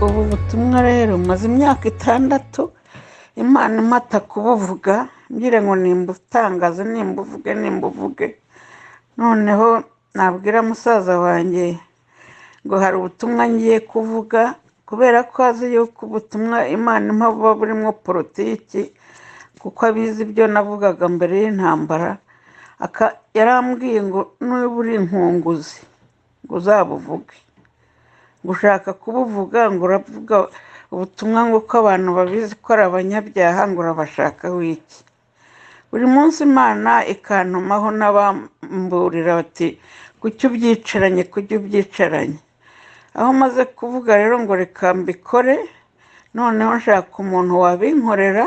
ubu butumwa rero maze imyaka itandatu imana imata kubuvuga mbwire ngo nimbutangaze nimbuvuge nimbuvuge noneho nabwira musaza wanjye ngo hari ubutumwa ngiye kuvuga kubera ko azi yuko ubutumwa imana impa buba burimo politiki kuko abizi ibyo navugaga mbere y'intambara yarambwiye ngo n'uba uri inkunguzi ngo uzabuvuge ngo ushaka kubuvuga ngo uravuga ubutumwa ngo uko abantu babizi ko ari abanyabyaha ngo urabashakaho iki buri munsi imana ikantumaho n'abamburira bati kuki ubyicaranye kuki ubyicaranye aho maze kuvuga rero ngo reka mbikore noneho nshaka umuntu wabinkorera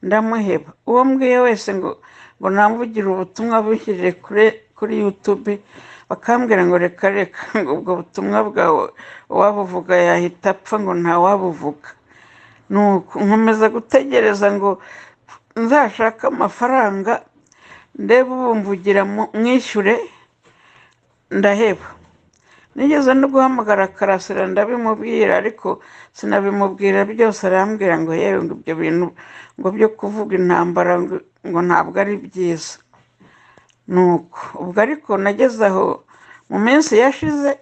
ndamuheba uwo mbwiye wese ngo ngo namvugire ubutumwa bushyire kuri yutube bakambwira ngo reka reka ngo ubwo butumwa bwawe uwabuvuga yahita apfa ngo ntawabuvuga nkomeza gutegereza ngo nzashake amafaranga ndebe ubumvugira mwishyure ndaheba nigeze no guhamagara karasira ndabimubwira ariko sinabimubwira byose arambwira ngo yewe ngo ibyo bintu ngo byo kuvuga intambara ngo ntabwo ari byiza nuko ubwo ariko nageze aho mu minsi yashize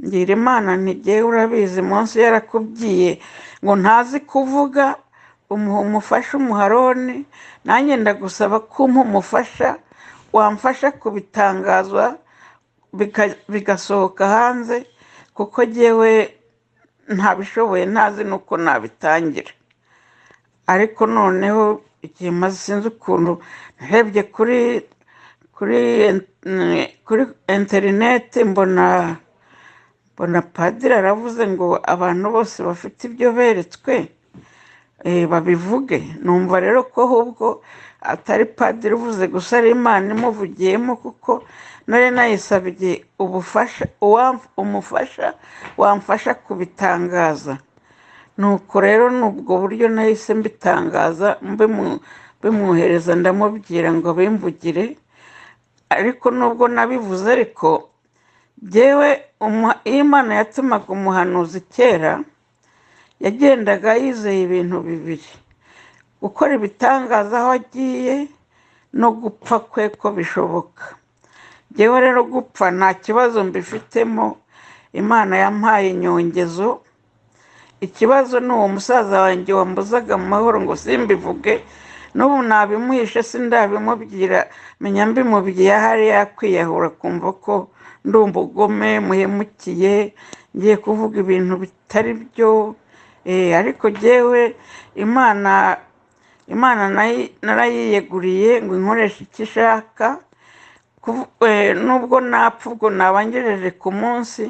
ngira imana ntigiye urabizi munsi yarakubwiye ngo ntazi kuvuga umuha umufasha umuharoni nanjye ndagusaba kumpa umufasha wamfasha kubitangazwa bigasohoka hanze kuko ngewe ntabishoboye ntazi n'uko nabitangira ariko noneho igihe maze sinzi ukuntu narebye kuri kuri interineti mbona mbona padiri aravuze ngo abantu bose bafite ibyo beretswe babivuge numva rero ko ahubwo atari padiri uvuze gusa ari imana imuvugiyemo kuko nari nayisabye ubufasha umufasha wamfasha kubitangaza nuko rero n'ubwo buryo nahise mbitangaza mbimwohereza ndamubwira ngo bimvugire ariko nubwo nabivuze ariko byewe iyo imana yatumaga umuhanuzi kera yagendaga yizeye ibintu bibiri gukora ibitangaza aho agiye no gupfa kwe ko bishoboka ngewe rero gupfa nta kibazo mbifitemo imana yampaye inyongezo ikibazo ni uwo musaza wanjye wambuzaga mu mahoro ngo simbivuge n'ubu nabimuhishe sindabimubwira menya mbimubwiye ahari yakwiyahura kumva ko ndi umugome muhemukiye ngiye kuvuga ibintu bitari byo ariko ngewe imana imana narayiyeguriye ngo inkoreshe icyo ishaka nubwo napfa ubwo nabangejeje ku munsi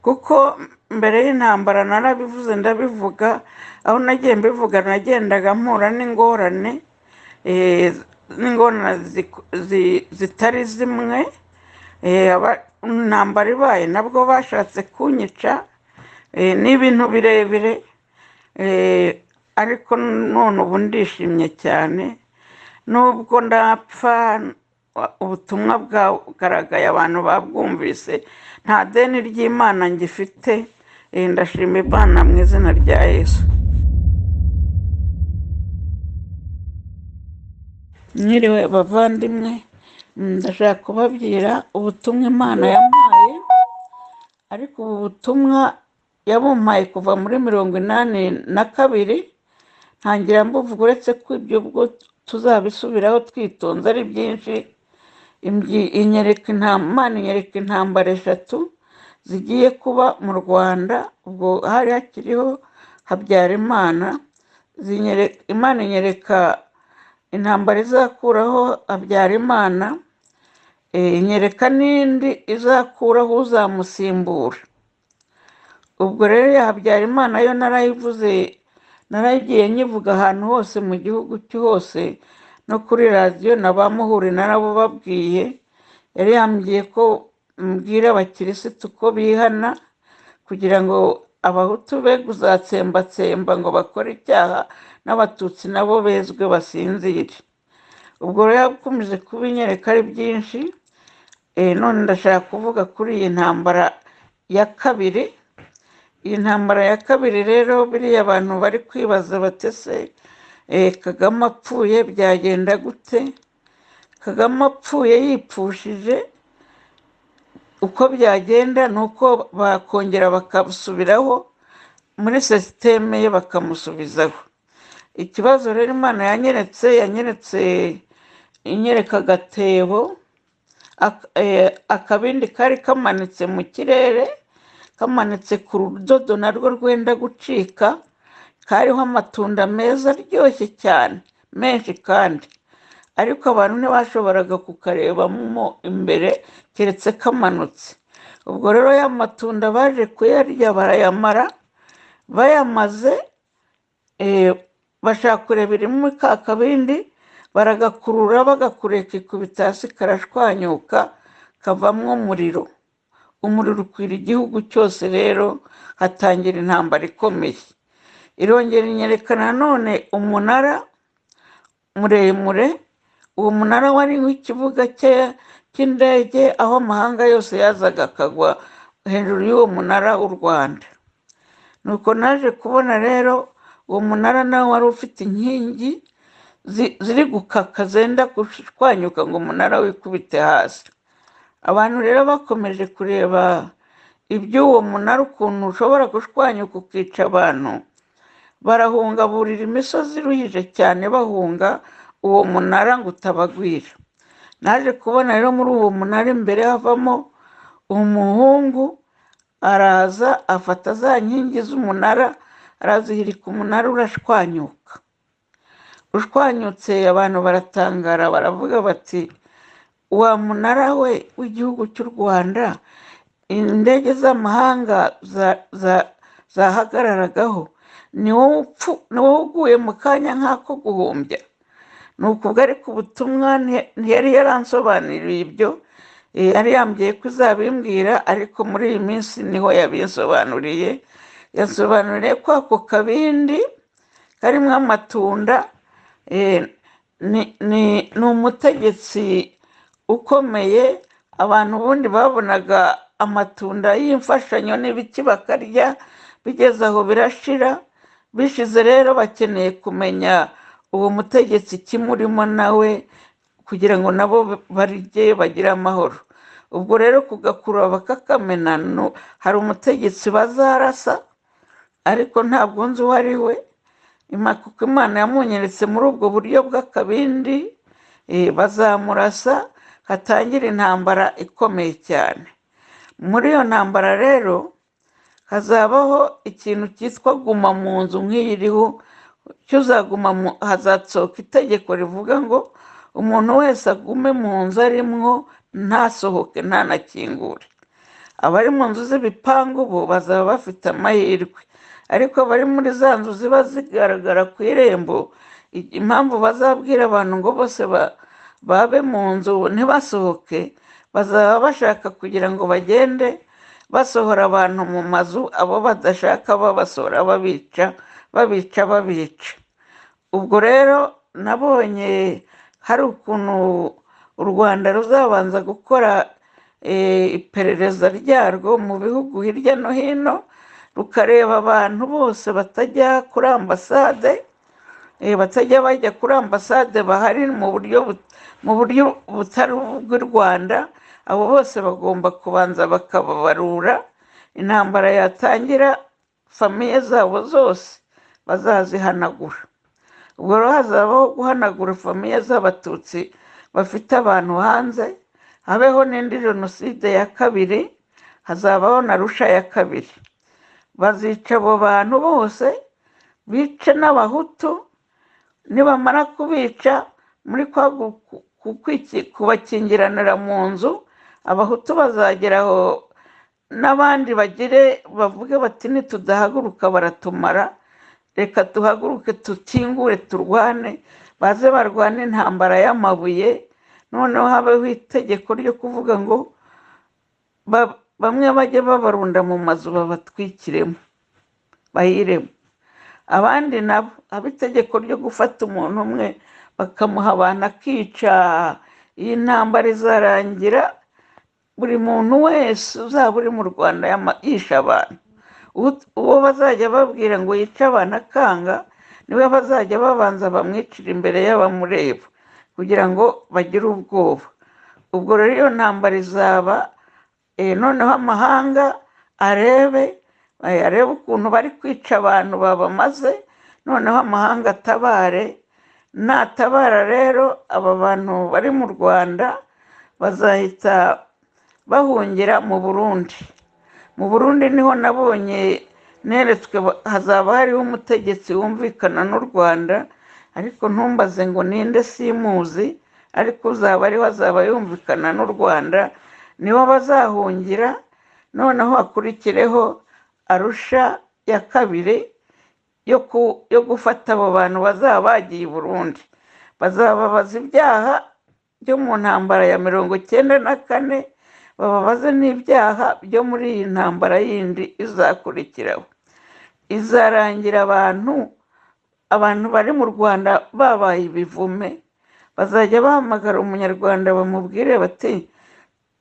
kuko mbere y'intambara narabivuze ndabivuga aho nagiye mbivuga nagendaga mpura n'ingorane n'ingorane zitari zimwe intambara ibaye nabwo bashatse kunyica ni ibintu birebire ariko none ubu ndishimye cyane nubwo ndapfa ubutumwa bwagaragaye abantu babwumvise nta deni ry'imana ngifite ndashima imana mu izina rya yesu mwiriwe bavandimwe ndashaka kubabwira ubutumwa imana yampaye ariko ubu butumwa yabumpaye kuva muri mirongo inani na kabiri ntangira mbuvuga uretse ko ibyo ubwo tuzabisubiraho twitonze ari byinshi inyereka intambara inyereka intambara eshatu zigiye kuba mu rwanda ubwo hari hakiriho habyarimana imana inyereka intambara izakuraho habyarimana inyereka n'indi izakuraho uzamusimbura ubwo rero habyarimana yo narayivuze naragiye nyivuga ahantu hose mu gihugu cyose no kuri radiyo na ba muhuri narabo babwiye yari yambwiye ko mbwira abakirisitu ko bihana kugira ngo abahutu be kuzatsembatsemba ngo bakore icyaha n'abatutsi nabo bezwe basinzire ubwo rero yakomeje kuba inyereka ari byinshi none ndashaka kuvuga kuri iyi ntambara ya kabiri iyi ntambara ya kabiri rero biriya abantu bari kwibaza bati se eh, kagame apfuye byagenda gute kagame apfuye yipfushije uko byagenda ni uko bakongera bakabusubiraho muri sisiteme ye bakamusubizaho ikibazo rero imana yanyeretse yanyeretse inyereka agatebo ak- eh, akabindi kari kamanitse mu kirere kamanitse ku rudodo narwo rwenda gucika kariho amatunda meza aryoshye cyane menshi kandi ariko abantu ntibashoboraga kukarebamo imbere keretse kamanutse ubwo rero ya matunda baje kuyarya barayamara bayamaze eh, bashaka kureba irimo ka kabindi baragakurura bagakureka ikubita hasi karashwanyuka kavamo umuriro umuriro ukwira igihugu cyose rero hatangira intambara ikomeye irongera inyerekana none umunara muremure uwo munara wariho ikibuga cye cy'indege aho amahanga yose yazaga akagwa hejuru y'uwo munara w'u rwanda nuko naje kubona rero uwo munara nawe wari ufite inkingi zi- ziri gukaka zenda gushwanyuka ngo umunara wikubite hasi abantu rero bakomeje kureba iby'uwo munara ukuntu ushobora gushwanyuka ukica abantu barahunga burira imisozi iruhije cyane bahunga uwo munara ngo utabagwira naje kubona rero muri uwo munara imbere havamo umuhungu araza afata za nkingi z'umunara arazihirika umunara urashwanyuka ushwanyutse abantu baratangara baravuga bati wa munara we w'igihugu cy'u rwanda indege z'amahanga za- za- zahagararagaho ni wowe upfu- ni wowe uguye mu kanya nk'ako guhumbya ni ukubwo ariko ubutumwa nti- ntiyari yaransobanuriye ibyo eh, yari yambwiye ko izabimbwira ariko muri iyi minsi niho yabinsobanuriye yasobanuriye ko ako kabindi karimo amatunda eh, ni ni- ni umutegetsi ukomeye abantu ubundi babonaga amatunda y'imfashanyo n'ibiki bakarya bigeze aho birashira bishize rero bakeneye kumenya uwo mutegetsi kimurimo nawe kugira ngo nabo barye bagire amahoro ubwo rero kugakurura bakakamena no- hari umutegetsi bazarasa ariko ntabwo nzi uwo ari we Ima- kuko imana yamunyeretse muri ubwo buryo bw'akabindi eh, bazamurasa hatangira intambara ikomeye cyane muri iyo ntambara rero hazabaho ikintu cyitwa guma mu nzu nk'iyi iriho cyuzaguma mu hazatsohoka itegeko rivuga ngo umuntu wese agume mu nzu arimwo ntasohoke ntanakingure abari mu nzu z'ibipangu bo bazaba bafite amahirwe ariko abari muri za nzu ziba zigaragara ku irembo i- impamvu bazabwira abantu ngo bose ba- babe mu nzu ntibasohoke bazaba bashaka kugira ngo bagende basohora abantu mu mazu abo badashaka babasohora babica babica babica ubwo rero nabonye hari ukuntu u rwanda ruzabanza gukora eh, iperereza ryarwo mu bihugu hirya no hino rukareba abantu bose batajya kuri ambasade eh, batajya bajya kuri ambasade bahari mu buryo but- mu buryo butari ubw'u rwanda abo bose bagomba kubanza bakababarura intambara yatangira famiye zabo zose bazazihanagura ubwo rero hazabaho guhanagura famiye z'abatutsi bafite abantu hanze habeho n'indi jenoside ya kabiri hazabaho na rusha ya kabiri bazica abo bantu bose bice n'abahutu nibamara kubica muri kwa gu- ku- ku- kwiki- kubakingiranira mu nzu abahutu bazageraho n'abandi bagire bavuge bati nitudahaguruka baratumara reka duhaguruke tukingure turwane baze barwane intambara y'amabuye noneho habeho itegeko ryo kuvuga ngo ba- bamwe bajye babarunda mu mazu babatwikiremo bahiremo abandi nabo haba itegeko ryo gufata umuntu umwe bakamuha abantu akica iyi ntambara izarangira buri muntu wese uzaba uri mu rwanda yama- yishe abantu Ut- uwo bazajya babwira ngo yice abantu akanga niwe bazajya babanza bamwicira imbere y'abamureba kugira ngo bagire ubwoba ubwo rero iyo ntambara izaba eh, noneho amahanga arebe eh, arebe ukuntu bari kwica abantu babamaze noneho amahanga atabare natabara rero aba bantu bari mu rwanda bazahita bahungira mu burundi mu burundi niho nabonye neretswe ba- hazaba hariho umutegetsi wumvikana n'u rwanda ariko ntumbaze ngo ninde simuzi ariko uzaba ariho azaba yumvikana n'u rwanda nibo bazahungira noneho hakurikireho arusha ya kabiri yo ku- yo gufata abo bantu bazaba bagiye i burundi bazababaza ibyaha byo mu ntambara ya mirongo cyenda na kane bababaze n'ibyaha byo muri iyi ntambara yindi izakurikiraho izarangira abantu abantu bari mu rwanda babaye ibivume bazajya bahamagara umunyarwanda bamubwire bati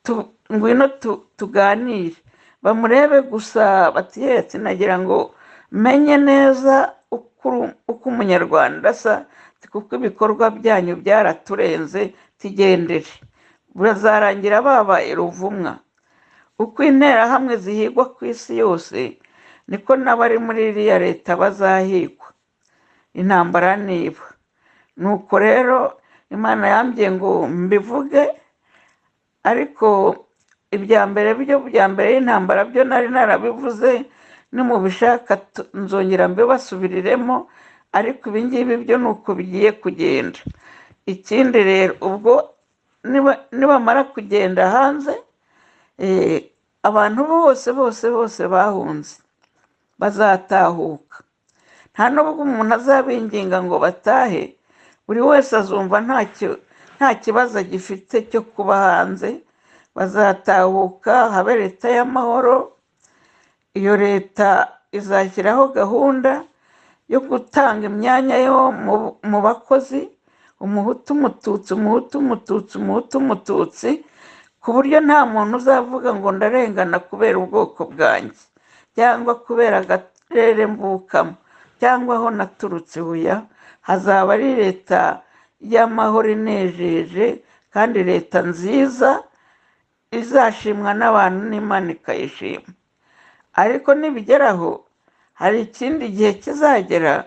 tu- ngwino tu- tuganire bamurebe gusa bati "Ye, sinagira ngo menye neza uko uru- uko umunyarwanda asa ti kuko ibikorwa byanyu byaraturenze tigendere burazarangira babaye ruvumwa uko interahamwe zihigwa ku isi yose niko n'abari muri iriya leta bazahigwa intambara niba nuko rero imana yambwiye ngo mbivuge ariko ibya mbere byo bya mbere y'intambara byo nari narabivuze nimubishaka tu- nzongera mbibasubiriremo ariko ibi ngibi byo ni uko bigiye kugenda ikindi rero ubwo niba- nibamara kugenda hanze eh, abantu bose bose bose bahunze bazatahuka nta n'ubwo umuntu azabinginga ngo batahe buri wese azumva ntacyo nta kibazo agifite cyo kuba hanze bazatahuka habe leta y'amahoro iyo leta izashyiraho gahunda yo gutanga imyanya yo mu- mu bakozi umuhutu umututsi umuhutu umututsi umuhutu umututsi ku buryo nta muntu uzavuga ngo ndarengana kubera ubwoko bwanjye cyangwa kubera akarere mvukamo cyangwa aho naturutse buya hazaba ari leta y'amahoro inejeje kandi leta nziza izashimwa n'abantu n'imana ikayishima ariko nibigeraho hari ikindi gihe kizagera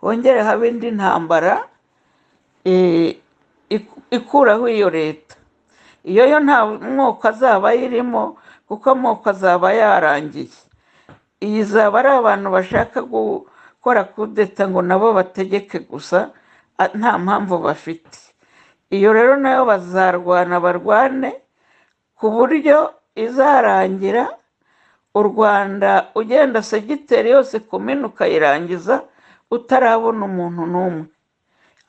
hongere habe indi ntambara eh, iku- ikuraho iyo leta iyo yo nta mwuka azaba ayirimo kuko amoko azaba yarangiye iyi izaba ari abantu bashaka gukora kudeta ngo nabo bategeke gusa a- nta mpamvu bafite iyo rero nayo bazarwana barwane ku buryo izarangira u rwanda ugenda segiteri yose kumena ukayirangiza utarabona umuntu n'umwe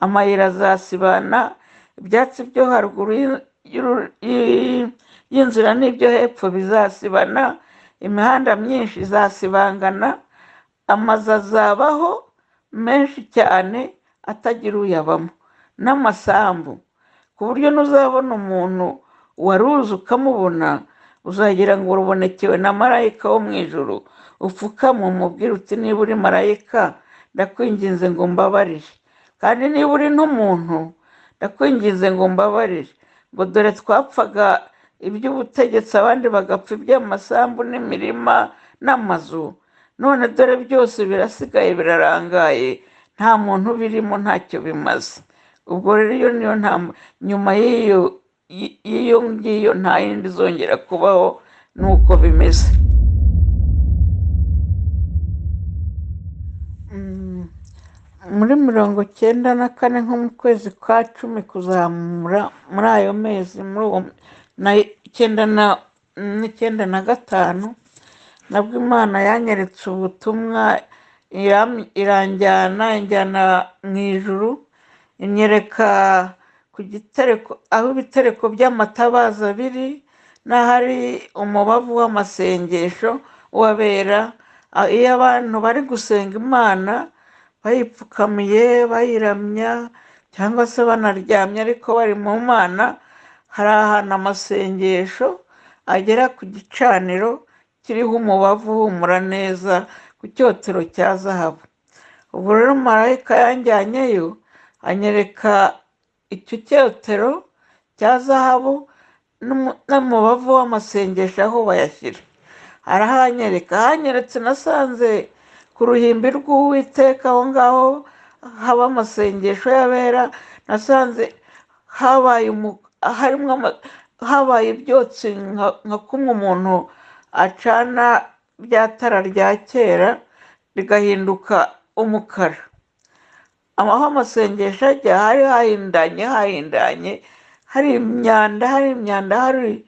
amayira azasibana ibyatsi byo haruguru y'u- y'uru- y'i- y'inzira n'ibyo hepfo bizasibana imihanda myinshi izasibangana amazu azabaho menshi cyane atagira uyabamo n'amasambu ku buryo n'uzabona umuntu waruzi ukamubona uzagira ngo urubonekewe na marayika wo mu ijoro upfukama umubwire uti niba uri marayika ndakwinginze ngo mbabarire kandi niba uri n'umuntu ndakwinginze ngo mbabarire ngo dore twapfaga iby'ubutegetsi abandi bagapfa iby'amasambu n'imirima n'amazu none dore byose birasigaye birarangaye nta muntu birimo ntacyo bimaze ubwo rero iyo niyo ntamba nyuma y'iyo y- y'iyo ngiyo nta yindi izongera kubaho nuko bimeze Mm, muri mirongo cyenda na kane nko mu kwezi kwa cumi kuzamura muri ayo mezi muri uwo na icyenda na n'icyenda na gatanu nabwo imana yanyeretse ubutumwa iram- iranjyana injyana mu ijuru inyereka ku gitereko aho ibitereko by'amatabaza biri n'ahari umubavu w'amasengesho wabera a- iyo abantu bari gusenga imana bayipfukamiye bayiramya cyangwa se banaryamye ariko bari mu mana hari ahantu amasengesho agera ku gicaniro kiriho umubavu uhumura neza ku cyotero cya zahabu ubu rero marayika yanjyanyeyo anyereka icyo cyotero cya zahabu n'umu- n'umubavu w'amasengesho aho bayashyira arahanyereka ahanyeretse nasanze ku ruhimbi rw'uwiteka aho ngaho haba amasengesho y'abera nasanze habaye umu- harimo ama- habaye ibyotsi nka nka kumwe umuntu acana bya tara rya kera rigahinduka umukara aho amasengesho ajya hari hahindanye hahindanye hari imyanda hari imyanda hari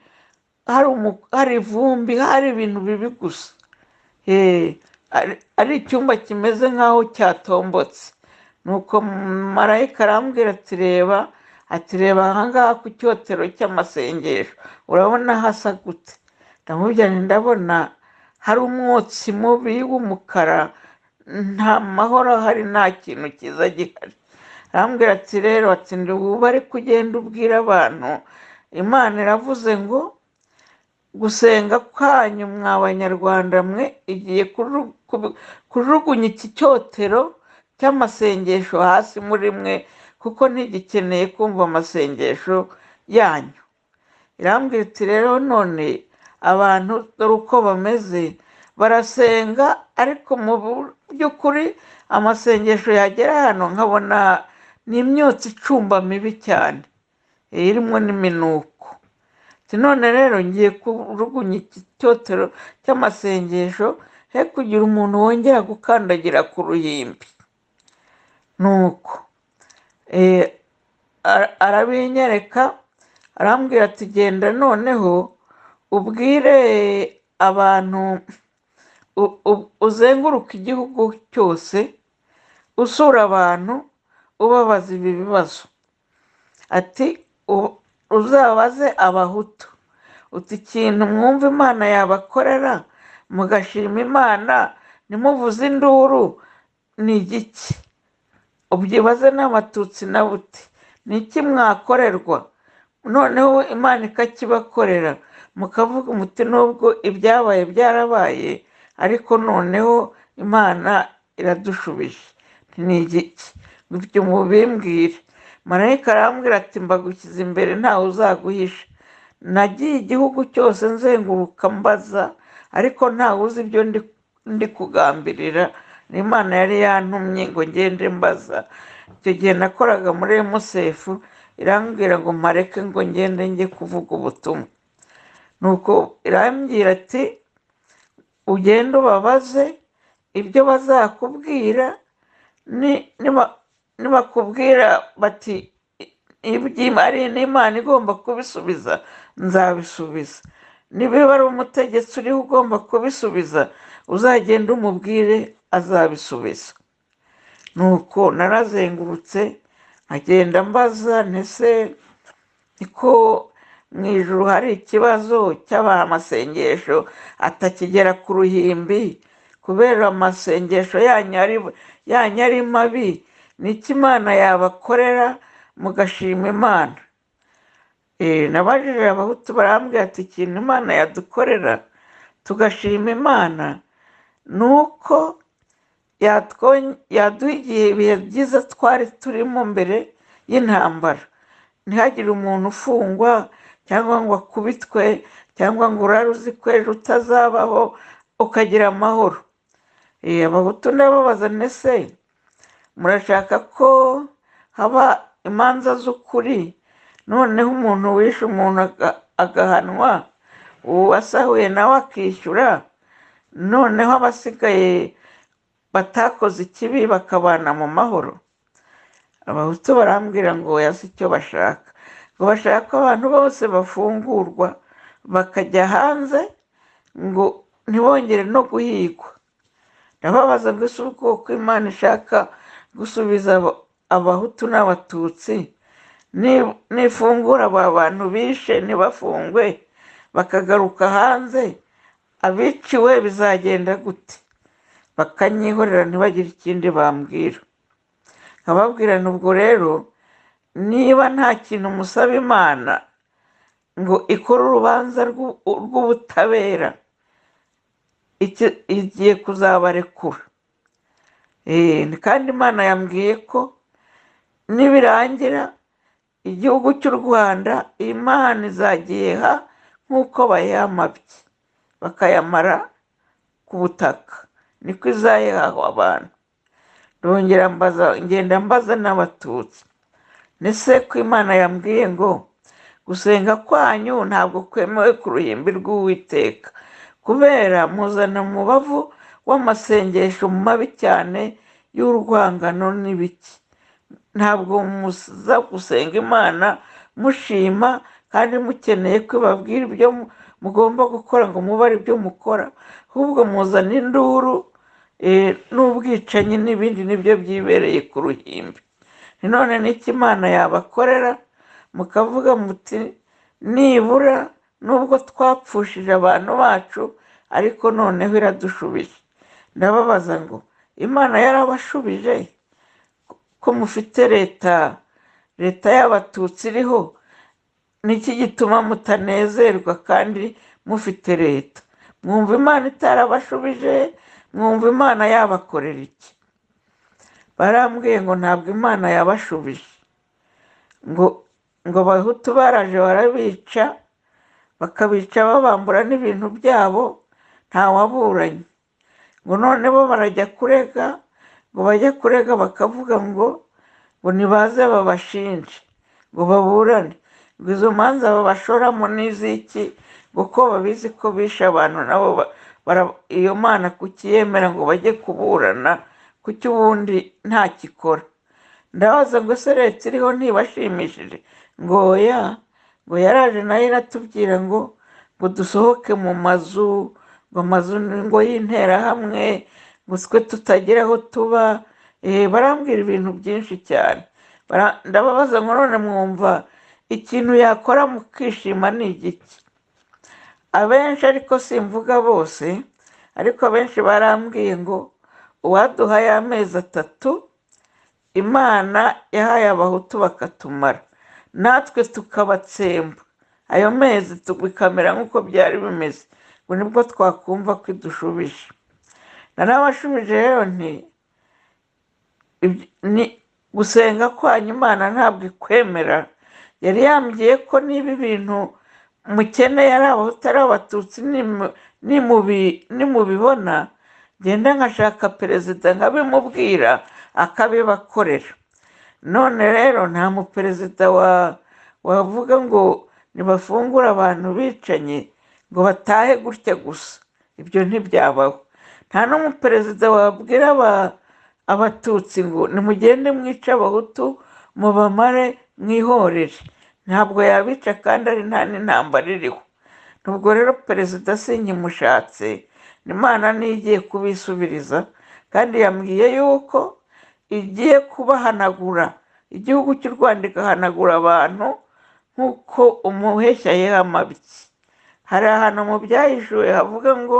hari umu- hari ivumbi hari ibintu bibi gusa Eh, ari- ari icyumba kimeze nk'aho cyatombotse nuko marayika arambwira ati reba ati reba ahangaha ku cyotero cy'amasengesho urabona hasa gute ndamubwira nti ndabona hari umwotsi mubi w'umukara nta mahoro ahari nta kintu cyiza gihari arambwira ati rero ati ndi bubare kugenda ubwira abantu imana iravuze ngo gusenga kwanyu mwa banyarwanda mwe igiye kuru- kubu- kujugunya iki cyotero cy'amasengesho hasi muri mwe kuko ntigikeneye kumva amasengesho yanyu irambwira iti rero none abantu dore uko bameze barasenga ariko mu by'ukuri amasengesho yagera hano nkabona ni imyotsi icumba mibi cyane irimo n'iminuko Ati, none rero ngiye kujugunya iki cyotero cy'amasengesho he kugira umuntu wongera gukandagira ku ruhimbi nuko eh, ara- arabinyereka arambwira ati genda noneho ubwire abantu u- u- uzenguruka igihugu cyose usura abantu ubabaza ibi bibazo ati u- uzabaze abahutu uti ikintu mwumva imana yabakorera mugashima imana nimuvuze induru ni igiki ubyibaze n'abatutsi na buti ni iki mwakorerwa noneho imana ikakibakorera mukavuga umuti n'ubwo ibyabaye byarabaye ariko noneho imana iradushubije Nti ni igiki ibyo mubimbwire marayika arambwira ati mbagushyize imbere ntawe uzaguhisha nagiye igihugu cyose nzenguruka mbaza ariko ntawe uzi ibyo ndi, ndi kugambirira ni imana yari yantumye ngo ngende mbaza icyo gihe nakoraga muri emusefu irambwira ngo mpareke ngo ngende njye kuvuga ubutumwa nuko irambwira ati ugende ubabaze ibyo bazakubwira ni- niba- nibakubwira bati ibyo ari n'imana igomba kubisubiza nzabisubiza niba ari umutegetsi uriho ugomba kubisubiza uzagenda umubwire azabisubiza nuko narazengurutse nkagenda mbaza ntese niko mu ijoro hari ikibazo cy'amasengesho atakigera ku ruhimbi kubera amasengesho yanyu ari- yanyu ari mabi ni iki imana yabakorera mugashima imana Eh, nabajije abahutu barambwira ati ikintu imana yadukorera tugashima imana ni uko yatwon- yaduha igihe ibihe byiza twari turimo mbere y'intambara ntihagire umuntu ufungwa cyangwa ngo akubitwe cyangwa ngo urare uzi ko ejo utazabaho ukagira amahoro Eh, abahutu ndababaza nese murashaka ko haba imanza z'ukuri noneho umuntu wishe umuntu aga- agahanwa uwasahuye nawe akishyura noneho abasigaye batakoze ikibi bakabana mu mahoro abahutu barambwira ngo oya si icyo bashaka ngo bashaka ko abantu bose bafungurwa bakajya hanze ngo ntibongere no guhigwa ndababaza ngo ese ubwoko imana ishaka gusubiza aba- abahutu n'abatutsi ni- nifungura aba bantu bishe ntibafungwe bakagaruka hanze abiciwe bizagenda gute bakanyihorera ntibagire ikindi bambwira nkababwirana ubwo rero niba nta kintu musaba imana ngo ikore urubanza rw'u- rw'ubutabera icyo- igiye kuzabarekura Eh, kandi imana yambwiye ko nibirangira igihugu cy'u rwanda imana izagiha nk'uko bayamabye bakayamara ku butaka niko izayihahwa abantu ndongera mbaza ngenda mbaza n'abatutsi ese ko imana yambwiye ngo gusenga kwanyu ntabwo kwemewe ku ruhimbi rw'uwiteka kubera muzana umubavu w'amasengesho mabi cyane y'urwangano n'ibiki ntabwo muza gusenga imana mushima kandi mukeneye ko ibabwira ibyo mu- mugomba gukora ngo mubare ibyo mukora ahubwo muzana induru eh, n'ubwicanyi n'ibindi nibyo byibereye ku ruhimbi none n'icyo imana yabakorera mukavuga muti nibura nubwo twapfushije abantu bacu ariko noneho iradushubije ndababaza ngo imana yarabashubije ko mufite leta leta y'abatutsi iriho niki gituma mutanezerwa kandi mufite leta mwumva imana itarabashubije mwumva imana yabakorera iki barambwiye ngo ntabwo imana yabashubije ngo ngo abahutu baraje barabica bakabica babambura n'ibintu byabo ntawaburanye ngo none bo barajya kurega ngo bajye kurega bakavuga ngo ngo nibaze babashinje ngo baburane ngo izo manza babashoramo n'iziki ngo ko babizi ko bishe abantu nabo ba- bara- iyo mana kukiyemera ngo bajye kuburana kuki ubundi ntakikora ndabaza ngo ese leta iriho ntibashimishije ngo oya ngo yaraje nayo iratubwira ngo ngo dusohoke mu mazu ngo amazu ni ngo y'interahamwe ngo twe tutagira aho tuba eh, barambwira ibintu byinshi cyane Bara- ndababaza ngo none mwumva ikintu yakora mukishima ni igiki abenshi ariko simvuga bose ariko abenshi barambwiye ngo uwaduhaye amezi atatu imana yahaye abahutu bakatumara natwe tukabatsemba ayo mezi tu- bikamera nk'uko byari bimeze ngo nibwo twakumva ko idushubije na n'abashubije rero nti "Ibyo- ni gusenga kwanyu imana ntabwo ikwemera yari yambwiye ko niba ibintu mukeneye ari abahutu ari abatutsi nimu- nimubi- nimubibona genda nkashaka perezida nkabimubwira akabibakorera none rero nta muperezida wa wavuga ngo nibafungure abantu bicanye ngo batahe gutya gusa ibyo ntibyabaho nta n'umuperezida wabwira aba- abatutsi ngo nimugende mwice abahutu mubamare mwihorere ntabwo yabica kandi ari nta n'intambara iriho nubwo rero perezida sinkimushatse imana niyo igiye kubisubiriza kandi yambwiye yuko igiye kubahanagura igihugu cy'u rwanda igahanagura abantu nk'uko umuheshya yihamabye hari ahantu mu byahishuwe havuga ngo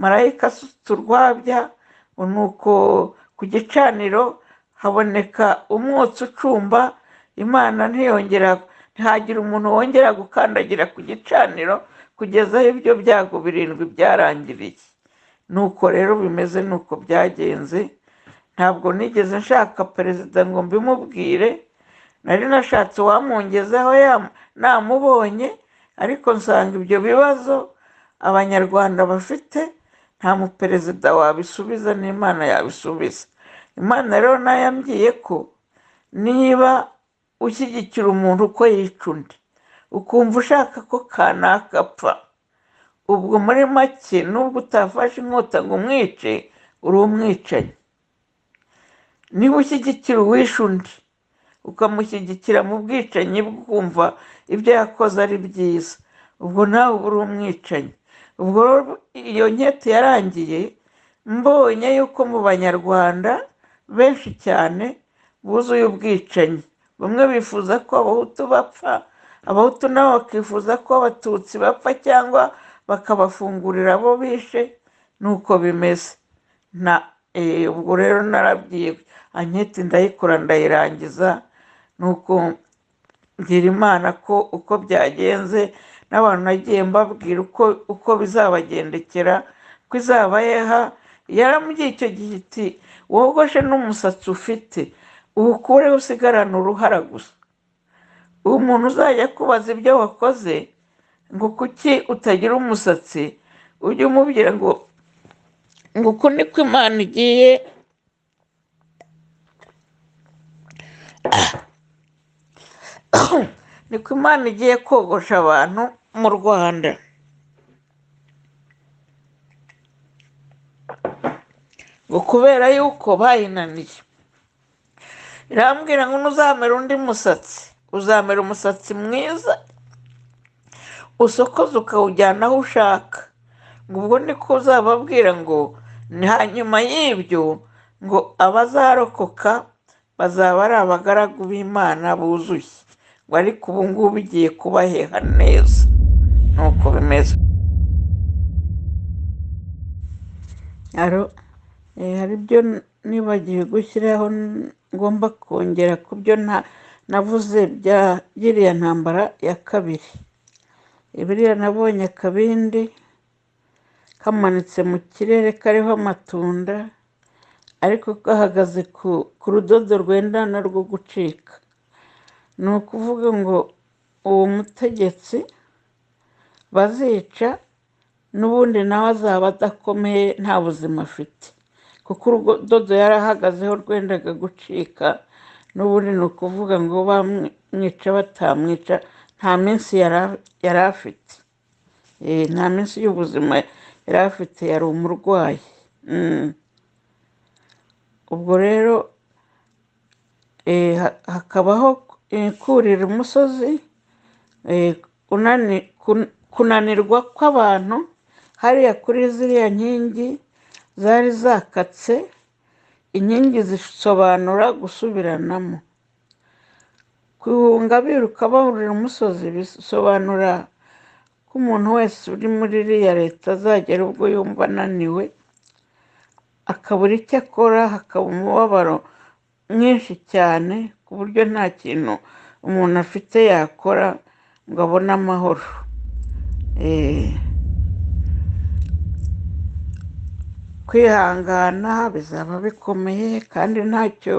marayika asutse urwabya nuko ku gicaniro haboneka umwotsi ucumba imana ntiyongera ntihagire umuntu wongera gukandagira ku gicaniro kugeza aho ibyo byago birindwi byarangiriye nuko rero bimeze nuko byagenze ntabwo nigeze nshaka perezida ngo mbimubwire nari nashatse uwamwongezaho yam- namubonye ariko nsanga ibyo bibazo abanyarwanda bafite nta muperezida wabisubiza n'imana yabisubiza imana rero nayambwiye ko niba ushyigikira umuntu uko yica undi ukumva ushaka ko kanaka apfa ubwo muri make nubwo utafashe inkota ngo umwice uri umwicanyi niba ushyigikira uwishe undi ukamushyigikira mu bwicanyi bwumva ibyo yakoze ari byiza ubwo nawe uba uri umwicanyi ubwo rero iyo nkete yarangiye mbonye yuko mu banyarwanda benshi cyane buzuye ubwicanyi bamwe bifuza ko abahutu bapfa abahutu nabo bakifuza ko abatutsi bapfa cyangwa bakabafungurira abo bishe nuko bimeze na eh, ubwo rero narabwiye anketi ndayikora ndayirangiza nuko mbwira imana ko uko byagenze n'abantu nagiye mbabwira uko uko bizabagendekera ko izaba yeha yaramugiye icyo gihe iti wogoshe n'umusatsi ufite uwukureho usigarane uruhara gusa uwo muntu uzajya akubaza ibyo wakoze ngo kuki utagira umusatsi ujye umubwira ngo ngo uku niko imana igiye niko imana igiye kogosha abantu mu rwanda ngo kubera yuko bayinaniye irambwira ngo ntuzamere undi musatsi uzamera umusatsi mwiza usokoze ukawujyana aho ushaka ngo ubwo niko uzababwira ngo ni hanyuma y'ibyo ngo abazarokoka bazaba ari abagaragu b'imana buzuye ngo ariko ubu ngubu igiye kubaheha neza nuko bimeze hari ibyo nibagiwe gushyiraho ngomba kongera ku byo navuze bya giriya ntambara ya kabiri ibiriya nabonye akabindi kamanitse mu kirere kariho amatunda ariko gahagaze ku rudodo rwendana rwo gucika ni ukuvuga ngo uwo mutegetsi bazica n'ubundi nawe azaba adakomeye nta buzima afite kuko urudodo yarahagazeho rwendaga gucika n'ubundi ni ukuvuga ngo bamwica batamwica nta minsi yari afite nta minsi y'ubuzima yari afite yari umurwayi ubwo rero hakabaho kurira umusozi kunanirwa kw'abantu hariya kuri ziriya nkingi zari zakatse inkingi zisobanura gusubiranamo kwihunga biruka bahurira umusozi bisobanura ko umuntu wese uri muri iriya leta azagera ubwo yumva ananiwe akabura icyo akora hakaba umubabaro mwinshi cyane ku buryo nta kintu umuntu afite yakora ngo abone amahoro kwihangana bizaba bikomeye kandi ntacyo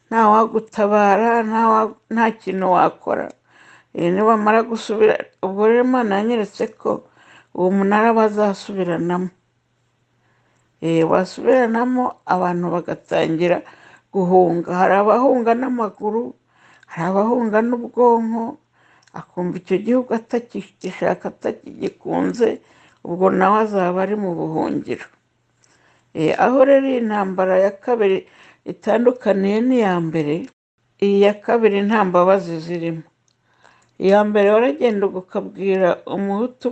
nta wagutabara nta kintu wakora nibamara gusubira ubwo rero imana yanyeretse ko uwo munara bazasubiranamo basubiranamo abantu bagatangira guhunga hari abahunga n'amaguru hari abahunga n'ubwonko akumva icyo gihugu atakigishaka atakigikunze ubwo nawe azaba ari mu buhungiro aho rero iyi ntambara ya kabiri itandukaniye n'iya mbere iyi ya kabiri nta mbabazi zirimo iya mbere waragenda ukabwira umuhutu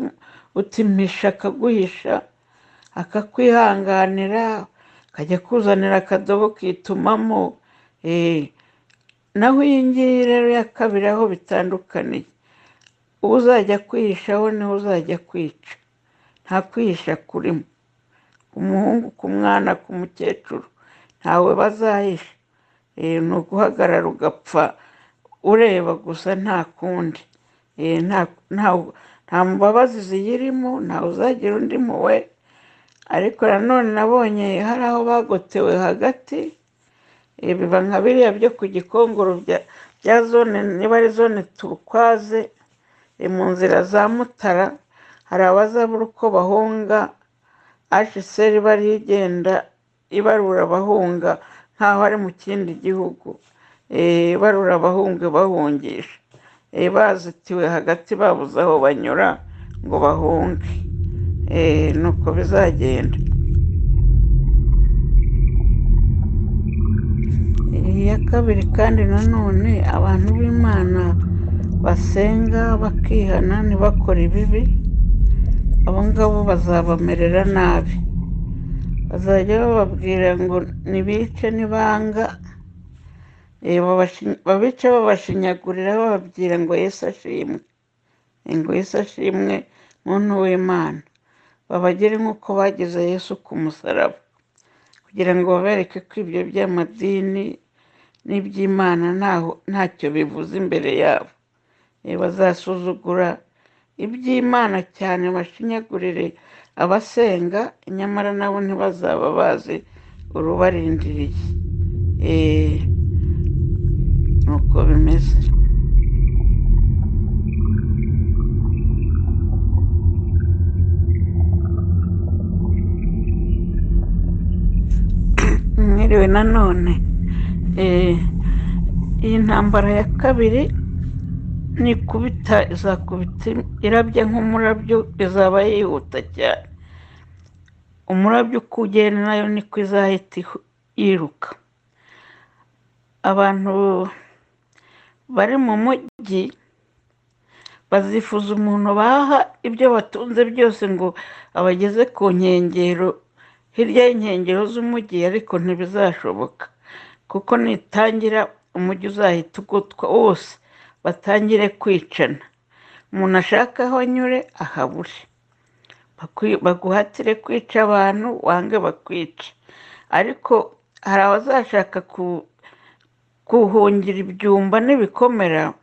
utimisha akaguhisha akakwihanganira akajya kuzanira akadobo kitumamo naho iyi ngiyi rero ya kabiri aho bitandukaniye uwo uzajya kwihishaho niwe uzajya kwica nta kwihisha kurimo ku muhungu ku mwana ku mukecuru ntawe bazahisha ni uguhagarara ugapfa ureba gusa nta kundi nta mbabazi ziyirimo ntawe uzagira undi muwe ariko nanone nabonye hari aho bagotewe hagati biba nka biriya byo ku gikongoro bya zone niba ari zone turukwaze mu nzira za mutara hari abazabura uko bahunga asheseri bari igenda ibarura abahunga nk'aho ari mu kindi gihugu ibarura abahunga bahungisha bazitiwe hagati babuze aho banyura ngo bahunge nuko bizagenda iya kabiri kandi nanone abantu b'imana basenga bakihana ntibakore ibibi abo ngabo bazabamerera nabi bazajya bababwira ngo nibice nibanga babice babashinyagurira bababwira ngo yesu ashimwe ngo yesu ashimwe muntu w'imana babagere nk'uko bagize yesu ku musaraba kugira ngo babereke ko ibyo by'amadini n'iby'imana ntacyo bivuze imbere yabo bazasuzugura iby'imana cyane bashinyagurire abasenga nyamara nabo ntibazaba bazi urubarindiriye Eh, ni uko bimeze mwiriwe nanone Eh, iyi ntambara ya kabiri nikubita izakubita irabye nk'umurabyo izaba yihuta cyane umurabyo uko ugenda nayo niko izahita ihu- yiruka abantu bari mu mujyi bazifuza umuntu baha ibyo batunze byose ngo abageze ku nkengero hirya y'inkengero z'umujyi ariko ntibizashoboka kuko nitangira umujyi uzahita ugotwa wose batangire kwicana umuntu ashaka aho anyure ahabure Bakwi- baguhatire kwica abantu wange bakwica ariko hari abazashaka ku- kuhungira ibyumba n'ibikomera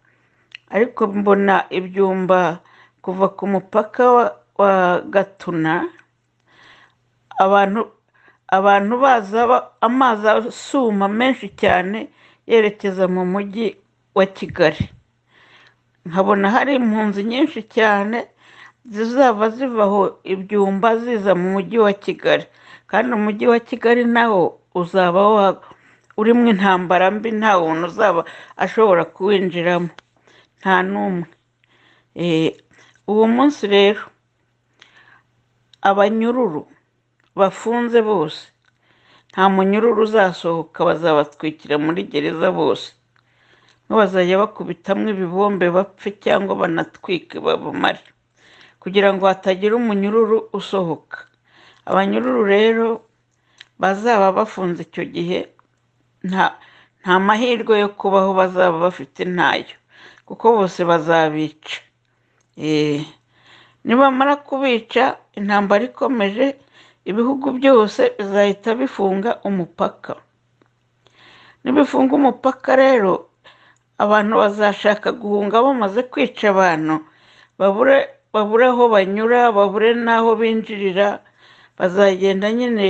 ariko mbona ibyumba kuva ku mupaka wa, wa gatuna abantu abantu baza ba- amazi asuma menshi cyane yerekeza mu mujyi wa kigali nkabona hari impunzi nyinshi cyane zizaba ziva aho ibyumba ziza mu mujyi wa kigali kandi umujyi wa kigali nawo uzaba wa- urimo intambara mbi nta muntu uzaba ashobora kuwinjiramo nta n'umwe Eh, uwo munsi rero abanyururu bafunze bose nta munyururu uzasohoka bazabatwikira muri gereza bose bazajya bakubitamo ibibombe bapfe cyangwa banatwike babumare kugira ngo hatagira umunyururu usohoka abanyururu rero bazaba bafunze icyo gihe nta nta mahirwe yo kubaho bazaba bafite ntayo kuko bose bazabica Eh, nibamara kubica intambara ikomeje ibihugu byose bizahita bifunga umupaka nibifunga umupaka rero abantu bazashaka guhunga bamaze kwica abantu babure babure aho banyura babure n'aho binjirira bazagenda nyine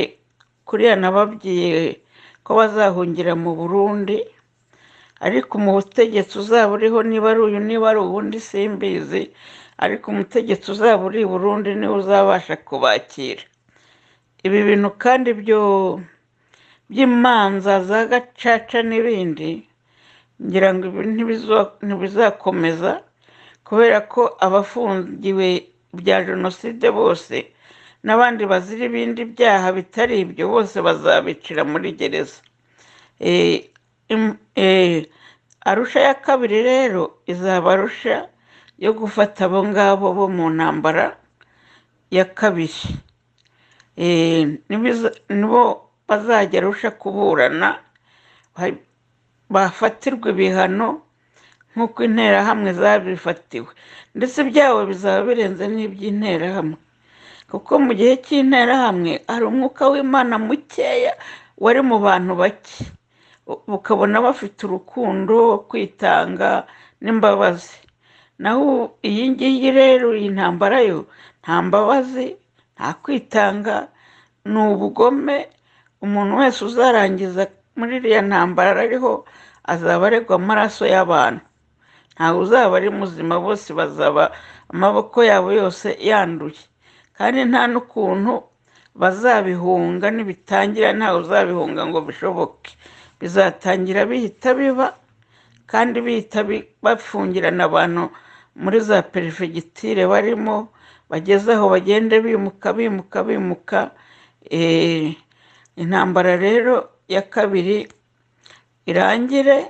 kuriya nababwiye ko bazahungira mu burundi ariko mu butegetsi uzaba uriho niba ari uyu niba ari ubundi simbizi ariko umutegetsi uzaba uri i burundi niwe uzabasha kubakira ibi bintu kandi byo by'imanza za gacaca n'ibindi ngira ngo ibi ntibizo- ntibizakomeza kubera ko abafungiwe bya jenoside bose n'abandi bazira ibindi byaha bitari ibyo bose bazabicira muri gereza Eh, im- eh, arusha ya kabiri rero izaba arusha yo gufata abo ngabo bo mu ntambara ya kabiri Eh, nibiza- nibo bazajya arusha kuburana ba- bafatirwa ibihano nk'uko interahamwe zabifatiwe ndetse ibyabo bizaba birenze n'iby'interahamwe kuko mu gihe cy'interahamwe hari umwuka w'imana mukeya wari mu bantu bake U- ukabona bafite urukundo kwitanga n'imbabazi naho ubu- iyi ngiyi rero iyi ntambara yo nta mbabazi nta kwitanga ni ubugome umuntu wese uzarangiza muri iriya ntambara ariho azaba aregwa amaraso y'abantu ntawe uzaba ari muzima bose bazaba amaboko yabo yose yanduye kandi nta n'ukuntu bazabihunga nibitangira ntawe uzabihunga ngo bishoboke bizatangira bihita biba kandi bihita bi- bafungirana abantu muri za perefegitire barimo bageze aho bagende bimuka bimuka bimuka Eh, intambara rero ya kabiri irangire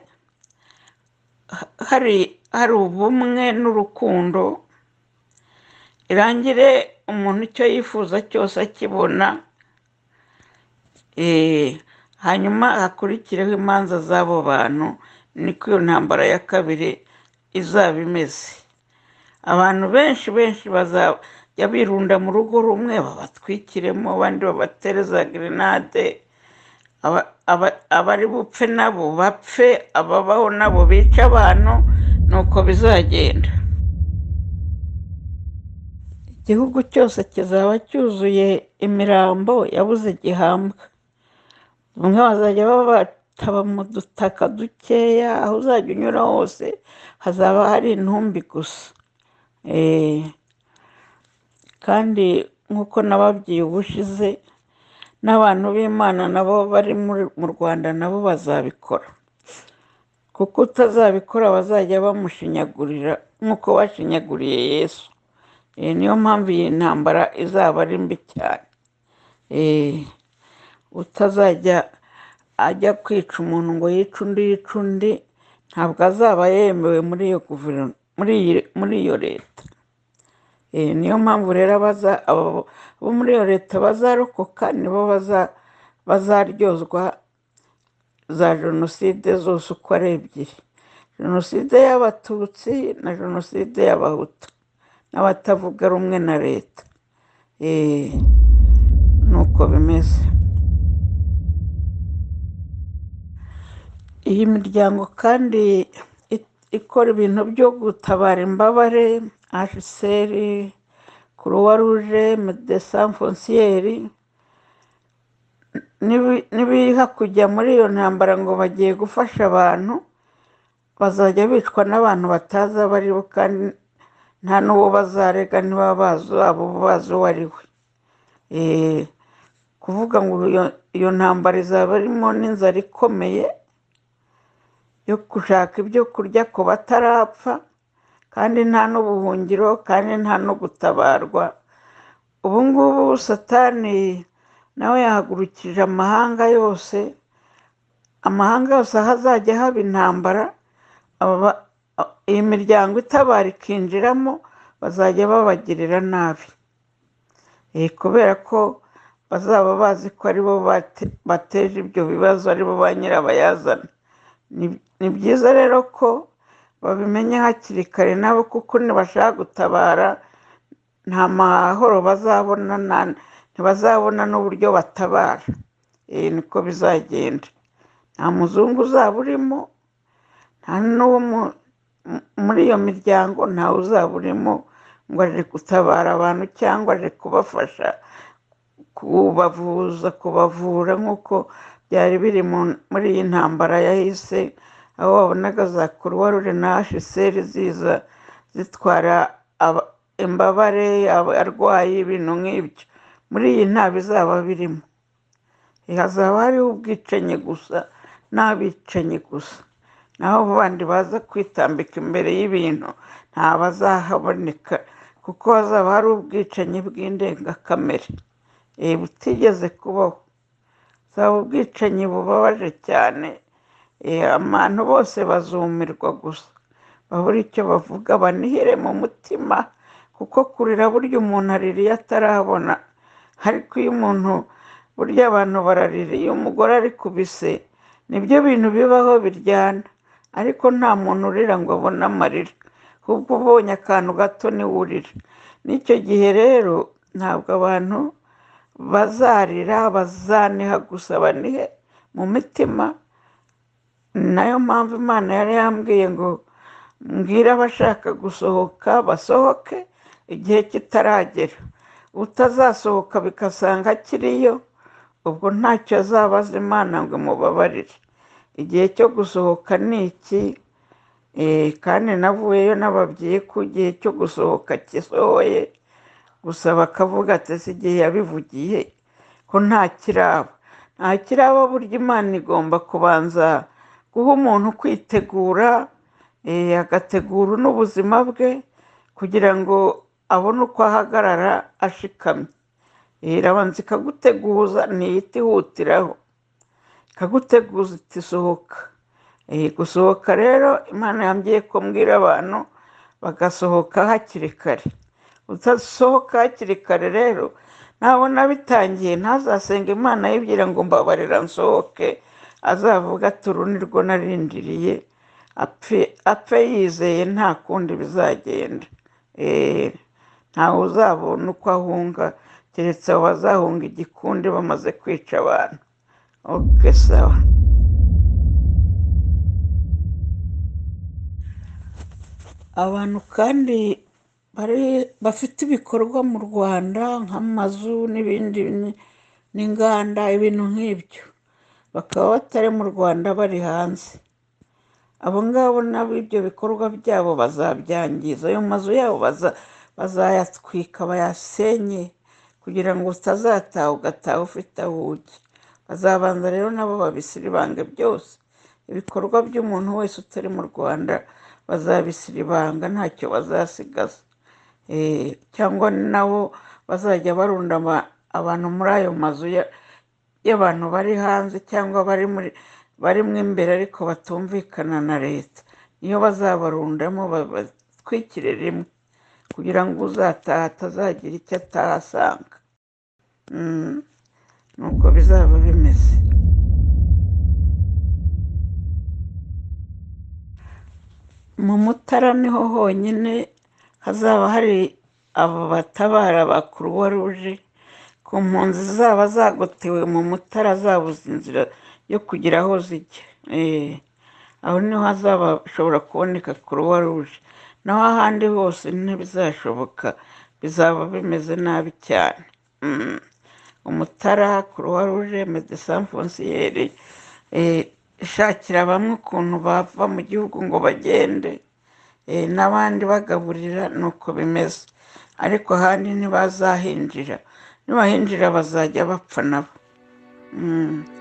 hari hari ubumwe n'urukundo irangire umuntu icyo yifuza cyose akibona Eh, hanyuma hakurikireho imanza z'abo bantu niko iyo ntambara ya kabiri izaba imeze abantu benshi benshi bazajya birunda mu rugo rumwe babatwikiremo abandi babatereza gerenade aba- aba- abari bupfe nabo bapfe ababaho nabo bica abantu ni uko bizagenda igihugu cyose kizaba cyuzuye imirambo yabuze gihambwa bamwe bazajya baba bataba mu dutaka dukeya aho uzajya unyura hose hazaba hari intumbi gusa Eh, kandi nk'uko nababwiye ubushize n'abantu b'imana nabo bari muri- mu rwanda nabo bazabikora kuko utazabikora bazajya bamushinyagurira nk'uko bashinyaguriye yesu Eh, niyo mpamvu iyi ntambara izaba ari mbi cyane Eh, utazajya ajya kwica umuntu ngo yice undi yice undi ntabwo azaba yemewe muri iyo guverinoma muri iyi- muri iyo leta Eh, niyo mpamvu rero abaza abo bo muri iyo leta bazarokoka nibo baza bazaryozwa za jenoside zose uko ari ebyiri jenoside y'abatutsi na jenoside y'abahutu n'abatavuga rumwe na leta Eh, ni uko bimeze iyi miryango kandi i- ikora ibintu byo gutabara imbabare hcr croix rouge medecins foncieres nibi- nibiha kujya muri iyo ntambara ngo bagiye gufasha abantu bazajya bicwa n'abantu batazi abo ari bo kandi nta n'uwo bazarega niba bazi abo bazi uwo ari we Eh, kuvuga ngo iyo- iyo ntambara izaba irimo n'inzara ikomeye yo gushaka ibyo kurya ku batarapfa kandi nta n'ubuhungiro kandi nta no gutabarwa ubu ngubu satani nawe yahagurukije amahanga yose amahanga yose aho azajya haba intambara aba- a- iyi miryango itabara ikinjiramo bazajya babagirira nabi Eh, kubera ko bazaba bazi ko aribo bate- bateje ibyo bibazo aribo ba nyirabayazana Ni- ni byiza rero ko babimenya hakiri kare nabo kuko nibashaka gutabara nta mahoro bazabona na- ntibazabona n'uburyo batabara Eh, niko bizagenda nta muzungu uzaba urimo nta n'uwo mu- mu- muri iyo miryango ntawe uzaba urimo ngo aje gutabara abantu cyangwa aje kubafasha kubavuza kubavura nk'uko byari biri mu- muri iyi ntambara yahise aho wabonaga za croix rouge na hcr ziza zitwara aba- imbabare abarwayi ibintu nk'ibyo muri iyi nta bizaba birimo hazaba hariho ubwicanyi gusa n'abicanyi gusa naho abo bandi baza kwitambika imbere y'ibintu nta bazahaboneka kuko hazaba hari ubwicanyi bw'indengakamere eh, butigeze kubaho zaba ubwicanyi bubabaje cyane eh, abantu bose bazumirwa gusa babure icyo bavuga banihire mu mutima kuko kurira burya umuntu aririye atarabona ariko iyo umuntu burya abantu bararira iyo umugore ari ku bise nibyo bintu bibaho biryana ariko nta muntu urira ngo abone amarira ahubwo ubonye akantu gato niwe urira n'icyo gihe rero ntabwo abantu bazarira bazaniha gusa banihe mu mitima nayo mpamvu imana yari yambwiye ngo mbwire abashaka gusohoka basohoke igihe kitaragera utazasohoka bigasanga akiriyo ubwo ntacyo azabaza imana ngo imubabarire igihe cyo gusohoka ni iki Eh, kandi navuyeyo nababwiye ko igihe cyo gusohoka kisohoye gusa bakavuga ati si igihe yabivugiye ko nta kiraba nta kiraba burya imana igomba kubanza guha umuntu kwitegura eh, agategura n'ubuzima bwe kugira ngo abone uko ahagarara ashikamye Eh, irabanza ikaguteguza ntiyita ihutiraho ikaguteguza iti sohoka Eh, gusohoka rero imana yambwiye ko mbwira abantu bagasohoka hakiri kare utasohoka hakiri kare rero nabona bitangiye ntazasenga imana yibwira ngo mbabarira nsohoke azavuga ati uru ni rwo narindiriye apfe apfe yizeye nta kundi bizagenda Eh, ntawe uzabona uko ahunga keretse abo bazahunga igikundi bamaze kwica abantu ok sawa abantu kandi bari- bafite ibikorwa mu rwanda nk'amazu n'ibindi bini- n'inganda ibintu nk'ibyo bakaba batari mu rwanda bari hanze abo ngabo nabo ibyo bikorwa byabo bazabyangiza ayo mazu yabo baza- bazayatwika bayasenye kugira ngo utazataha ugataha ufite aho ujya bazabanza rero nabo babisiribange byose ibikorwa by'umuntu wese utari mu rwanda bazabisiribanga ntacyo bazasigaza Eh, cyangwa nabo bazajya barunda aba- abantu muri ayo mazu ya- y'abantu bari hanze cyangwa bari muri barimo imbere ariko batumvikana na leta niyo bazabarundamo batwikire rimwe kugira ngo uzataha atazagira icyo ataha asanga Mm, nuko bizaba bimeze mu mutara niho honyine hazaba hari aba batabara ba kuruwa ruje ku mpunzi zaba zagotewe mu mutara zabuze inzira yo kugira aho zijya Eh, aho niho hazaba hashobora kuboneka kuruwa ruje naho ahandi hose ntibizashoboka bizaba bimeze nabi cyane Mm. umutara kuruwa ruje medesan fonsiyeri ishakira bamwe ukuntu bava mu gihugu ngo bagende eh, n'abandi bagaburira nuko bimeze ariko ahandi ntibazahinjira nibahinjira bazajya bapfa nabo Mm.